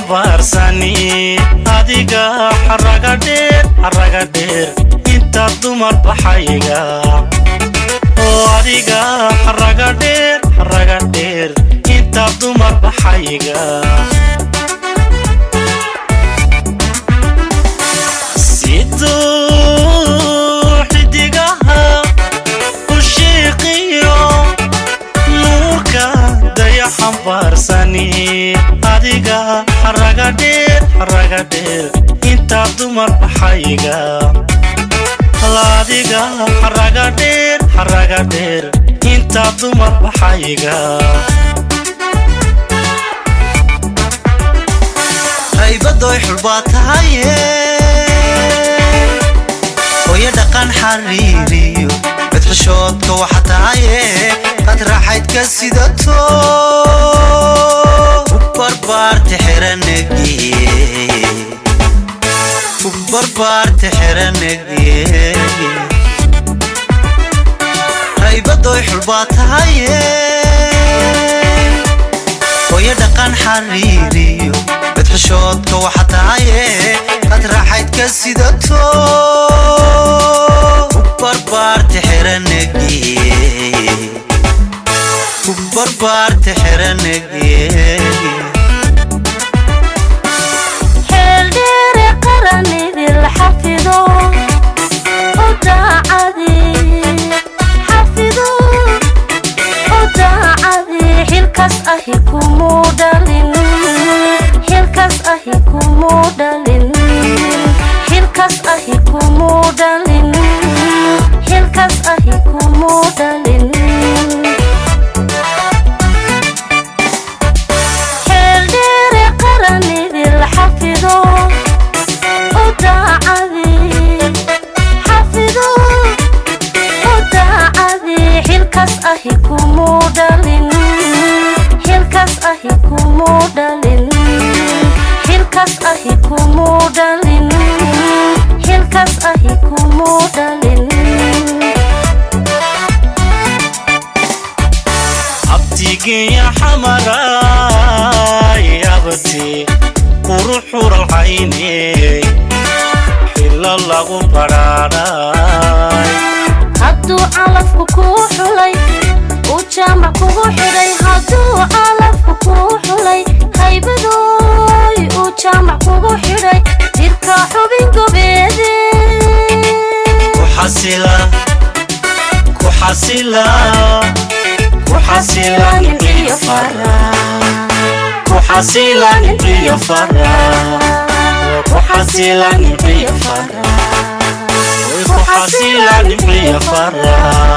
xambaarsani adiga xaraga dheer xaraga dheer inta dumar baxayga oo adiga xaraga dheer xaraga dheer inta dumar baxayga siduu xidigaha u shiiqiyo nuurka daya xambaarsani adiga xaraga dheer xaraga dheer inta dumar baxayga adiga xaraga dheer xaraga dheer inta dumar baxayga qaybadoy xulbaa tahaye hooyo dhaqan xariiriyo mid xishoodka waxa tahaye qad raaxaydka sidato u barbaarta xiranagee u barbaarta xiranagee qaybadoy xulbaa tahaye hooyo dhaqan xariiriyo mid xishoodka waxa tahaye qad raaxaydka sidato u barbaarta xiranagee u barbaarta xiranagee xeeldheere qaranidil xafido u daacadi xafido u daacadi xilkas ahi kumuu dhalin xilkas ahi kumuu dhalin xilkas ahi kumuu dhalin xilkas ahi kumuu dhalin xeeldheere qaranidil xafido u daacadi xafido u daacadi xilkas ahi kumuu dhalin xilkas ahi kumuu dhalin xilkas ahi kumuu dhalin xilkas ahi kumuu dhalin abtigeya xamaray abti quruxural cayne xillo lagu badhaadhay hadduu calafku kuu xulay uu jaamac kugu xidhay hadduu calafku kuu xulay haybadooy uu jaamac kugu xidhay jirka xubin gobeede ku xasila ku xasila ku xasila nimciyo fara ku xasila nimciyo fara ku xasila nimciyo fara ku xasila nimciyo fara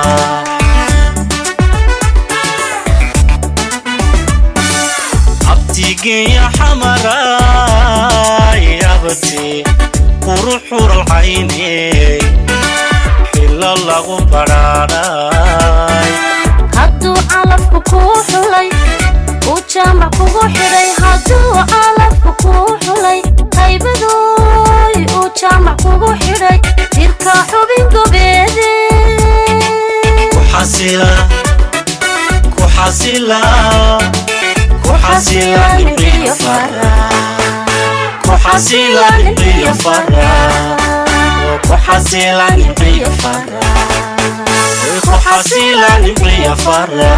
abtigeya xamaray abti quruxural cayne xillo lagu badhaadhay hadduu calafku kuu xulay uu jaamac kugu xidhay hadduu calafku kuu xulay haybadooy uu jaamac kugu xidhay jirka xubin gobeede ku xasila ku xasila ku xasila nimciyo fara ku xasila nimciyo fara ku xasila nimciyo fara ku xasila nimciyo fara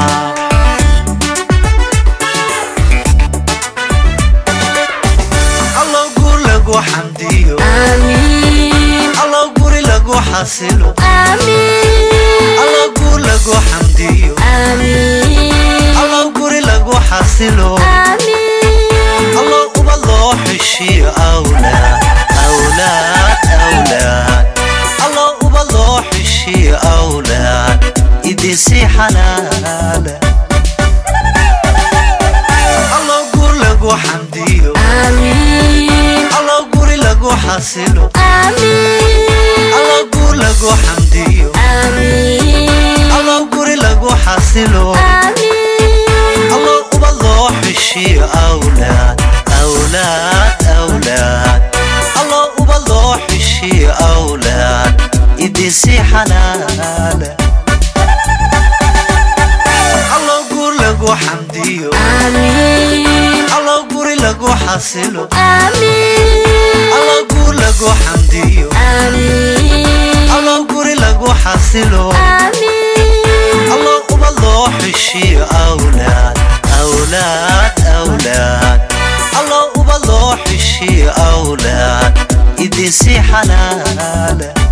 allow guur lagu xamdiyo amiin allow guri lagu xasilo amiin allow guur lagu xamdiyo amiin allow guri lagu xasilo amiin allow uba loo xishiyo awlaad awlaad awlaad allow uba loo xishiyo awlaad idisi xalaala allow guur lagu xamdiyo amiin allow guri lagu xasilo amiin allow guur lagu xamdiyo amiin allow guri lagu xasilo amiin allow uba loo xishiyo awlaad awlaad awlaad allow uba loo xishiyo awlaad idisi xalaala allow guur lagu xamdiyo amiin allow guri lagu xasilo aamiin allo guur lagu xamdiyo aamiin allo guri lagu xasilo aamiin allo ubad loo xishiyo awlaad awlaad awlaad allo ubad loo xishiyo awlaad idinsi xalaala